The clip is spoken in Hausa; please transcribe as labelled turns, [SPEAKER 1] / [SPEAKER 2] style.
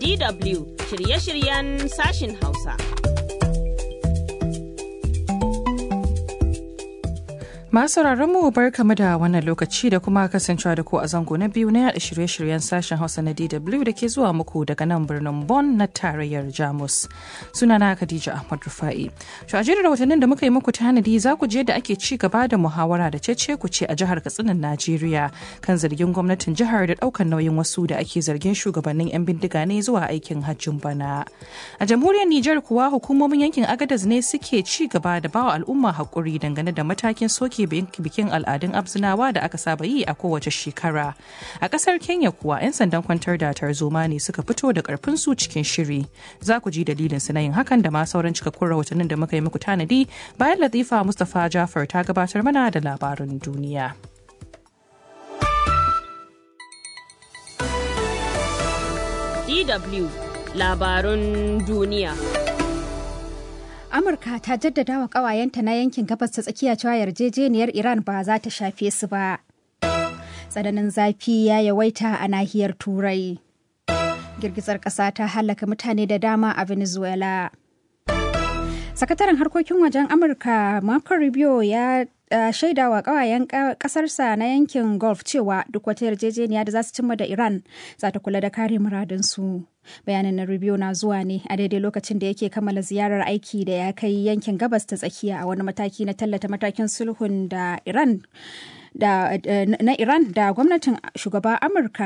[SPEAKER 1] DW shirye-shiryen sashin Hausa.
[SPEAKER 2] Masu mu bar kama da wannan lokaci da kuma kasancewa da ku a zango na biyu na yada shirye-shiryen sashen Hausa na DW da ke zuwa muku daga nan birnin Bonn na tarayyar Jamus. Sunana Khadija Ahmad Rufa'i. To a jerin rahotannin da muka yi muku tanadi za ku je da ake ci gaba da muhawara da cece ku ce a jihar Katsinan Najeriya kan zargin gwamnatin jihar da ɗaukar nauyin wasu da ake zargin shugabannin 'yan bindiga ne zuwa aikin hajjin bana. A jamhuriyar Nijar kuwa hukumomin yankin Agadez ne suke ci gaba da bawa al'umma haƙuri dangane da matakin soke bikin al'adun abzinawa da aka saba yi a kowace shekara a kasar kenya kuwa 'yan sandan kwantar da tarzoma ne suka fito da karfin su cikin shiri za ku ji dalilin su na yin hakan da ma sauran cikakkun rahotannin da muka yi muku tanadi bayan latifa mustapha jafar ta gabatar mana da labarin duniya
[SPEAKER 1] DW labarun duniya.
[SPEAKER 3] Amurka ta jaddada wa ƙawayenta na yankin gabas ta tsakiya cewa yarjejeniyar Iran ba za ta shafe su ba. Tsananin zafi ya yawaita a nahiyar Turai. Girgizar ƙasa ta halaka mutane da dama a Venezuela. Sakataren harkokin wajen Amurka Marco Rubio ya Uh, shaida wa kawayen kasarsa na yankin Gulf cewa duk wata yarjejeniya da za su cimma da Iran za ta kula da kare muradinsu. Bayanin na Rubio na zuwa ne a daidai lokacin da yake kammala ziyarar aiki da ya kai yankin gabas ta tsakiya a wani mataki na tallata matakin sulhun da Iran da, uh, na Iran da gwamnatin shugaba Amurka